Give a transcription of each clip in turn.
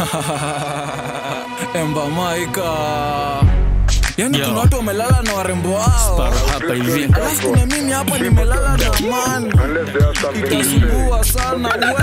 Emba Maika. Yani Yo. kuna watu wamelala na warembo wao. Para hapa hivi Alafu kuna mimi hapa nimelala na man. Itasumbua sana we.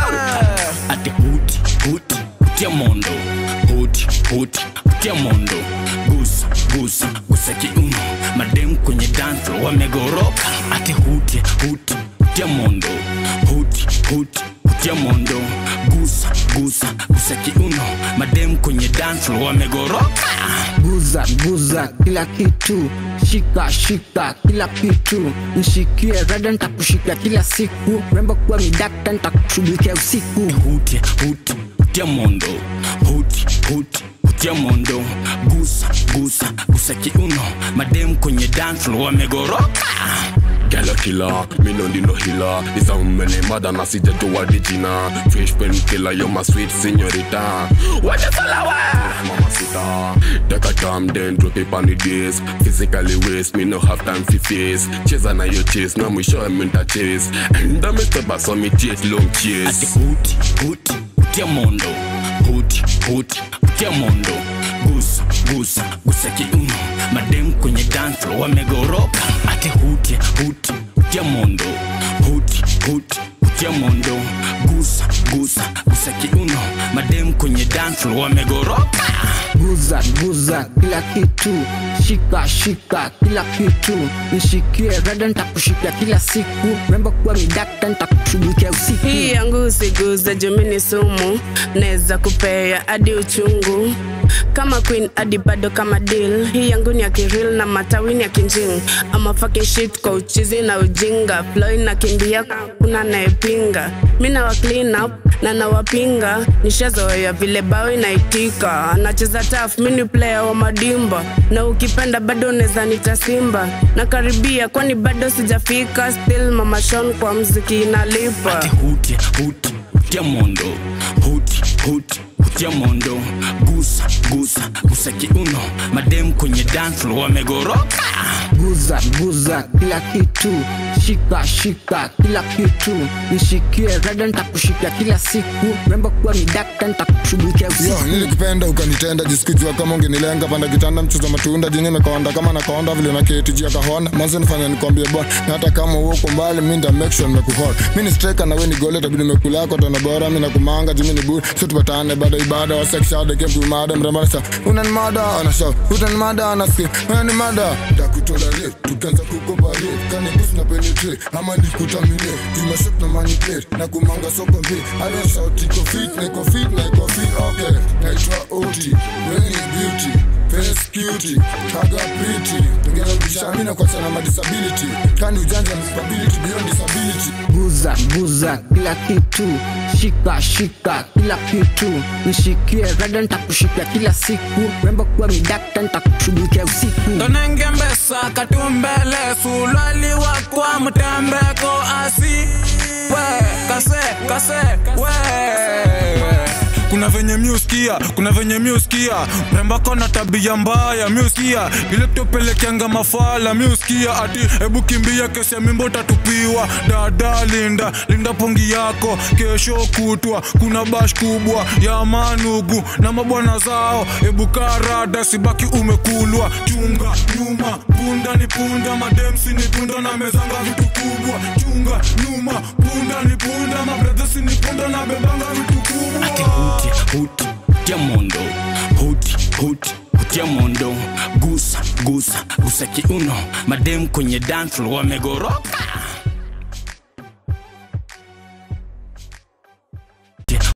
ati huti huti hutia mondo huti huti hutia mondo gusa gusa gusa kiuno madem kwenye dance wamegoroka ati huti huti hutia mondo huti huti hutia mondo gusa gusa gusa kiuno madem kwenye dance wamegoroka guza guza kila kitu shika shika kila kitu nishikie rada ntakushika kila siku rembo kuwa midakta ntakushughulikia usiku huti huti hutia mondo huti huti hutia mondo gusa gusa gusa kiuno madem kwenye dance wamegoroka Gala killer, me no need no healer It's a many mother na sija to what did jina Fresh pen killer, you're my sweet señorita What you follow Mama sita Take a time then drop it on the days Physically waste, me no have time for face Cheza na yo chase, na mwisho minta chase And I'm step back so me chase long ati chase huti huti hutia mondo huti huti hutia mondo gusa gusa gusa kiuno madem kwenye dance wamegoroka ati huti huti hutia mondo huti huti hutia mondo gusa gusa gusa kiuno madem kwenye dance wamegoroka guza guza kila kitu shika shika kila kitu nishikie rada ntakushika kila siku rembo kuwa midakta ntakushughulikia usiku hii yangu usiguze jumini sumu naweza kupea hadi uchungu kama queen hadi bado kama deal hii yangu ni ya kiril na matawini ya kinjing ama fucking shit kwa uchizi na ujinga flow inakimbia kuna naepinga mi nawa clean up na nawapinga nishazoea vile bao inaitika nacheza taf mi ni player wa madimba na ukipenda bado unaweza nita simba na karibia kwani bado sijafika still mama Sean kwa mziki inalipa ati huti huti hutia mondo huti huti hutia mondo gusa gusa gusa kiuno madem kwenye dance wamegoroka guza guza kila kitu shika shika kila kitu nishikie rada ntakushika kila siku rembo kuwa midakta ntakushughulikia Yo, usiku nilikupenda ukanitenda jisikujua kama ungenilenga panda kitanda mchuza matunda jinye imekonda kama nakonda vile na keti jia kahona mwanzo nifanya nikwambie bon na hata kama uko mbali mi nda make sure nimekuhol mi ni striker na we ni gole tabidi nimekulako tona bora mi nakumanga jimi ni buri so tupatane baada ya ibada wasekshade kemtumada mrembarasa unanimada anasha utanimada anasikia unanimada takutolerie tukianza kukopare kanibus na penetre ama nikutamine jumashop na manipulate na kumanga soko mbi hata sauti iko fit na iko fit na iko fit okay naitwa oti weni beauty face cutie kaga pretty tengeza bishani na kwa sana ma disability kani ujanja na stability beyond disability guza guza kila kitu shika shika kila kitu nishikie rada ntakushika kila siku rembo kuwa midakta ntakushughulikia usiku Tonenge mbesa katumbele sulali wakwa mtembeko asi we kase kase we kuna venye miuskia kuna venye miuskia mrembako na tabia mbaya miuskia ile tupelekeanga mafala miuskia ati hebu kimbia kesi ya mimbo tatupiwa dada linda linda pongi yako kesho kutwa kuna bash kubwa ya manugu na mabwana zao hebu karada sibaki umekulwa chunga nyuma punda ni punda mademsi ni punda na mezanga vitu kubwa chunga nyuma punda ni punda mabredhesi ni punda na bebanga vitu kubwa ati huti huti hutia mondo huti huti hutia mondo gusa gusa gusa kiuno madem kwenye dance wamegoroka